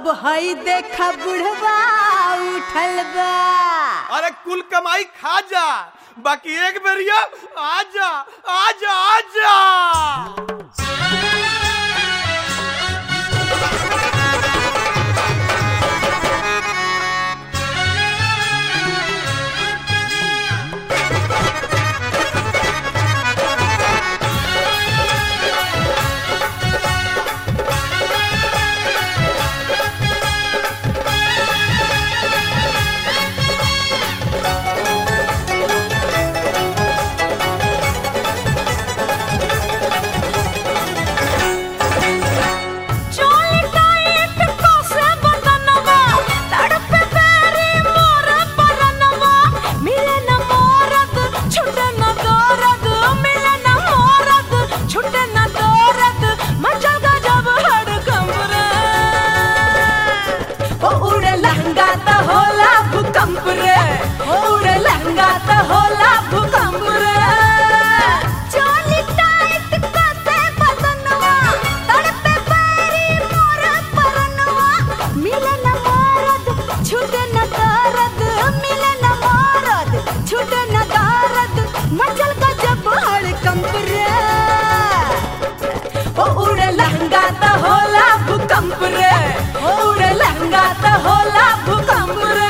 अब हई देखा बुढ़वा उठल बा अरे कुल कमाई खा जा बाकी एक बेरिया आजा आजा आजा चोली टाइट कोसे बदनवा तड़पे तेरी मोर परनवा मिले न मोरद छुटे न दौरद मिले न मोरद छुटे न दौरद मचल गजब हड़कंप रे ओ उड़े लहंगा त होला भूकंप रे ओ उड़े लहंगा त होला भूकंप रे चोली टाइट कोसे बदनवा तड़पे पैरी मोर परनवा मिले न मोरद छूटे न दर्द मिले न मोरद छूटे न दर्द मचल गजब हड़कंप रे ओ उड़े लहंगा त होला भूकंप रे ओ उड़े लहंगा त होला भूकंप रे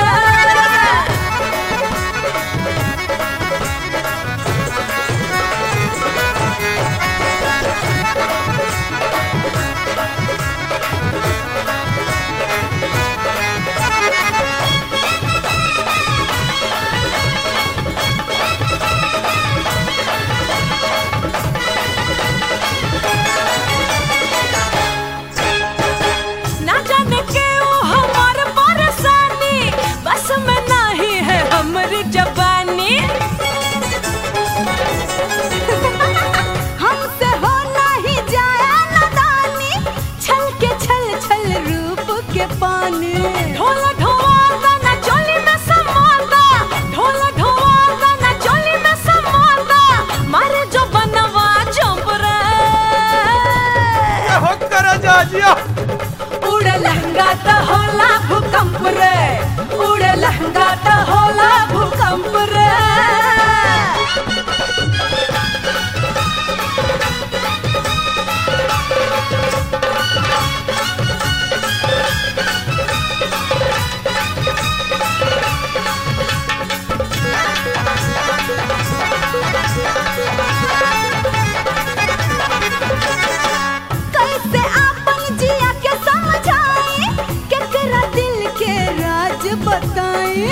ना जाने क्यों हमार परेशानी बस में नहीं है हमारी जवानी हमसे हो नहीं जाए नादानी छल के छल छल रूप के पानी ढोला ढोला ना चोली में समाता ढोला ढोला ना चोली में समाता मारे जो बनवा चंप रे ये हो कर जा जिया उड़ लहंगा त होला भूकंप रे उड़ लहंगा त होला भूकंप रे कैसे आपन जिया के समझाए केकरा दिल के राज बताए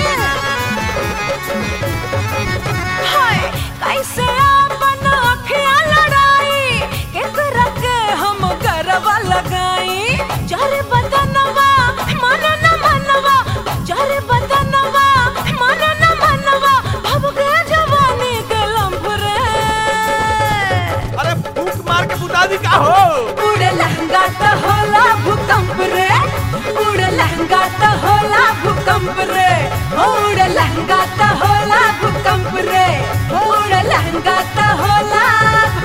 हाय कैसे आपन अखियां लड़ाई केकरा के हम गरबा लगाई चारे बदनवा मन न मनवा चारे बदनवा मन न मनवा भव गए जवानी के लंफ रे अरे फूक मार के बुता दी का हो उड़े लहंगा त होला भूकंप रे उड़े लहंगा त होला भूकंप रे उड़े लहंगा त होला भूकंप रे उड़े लहंगा त होला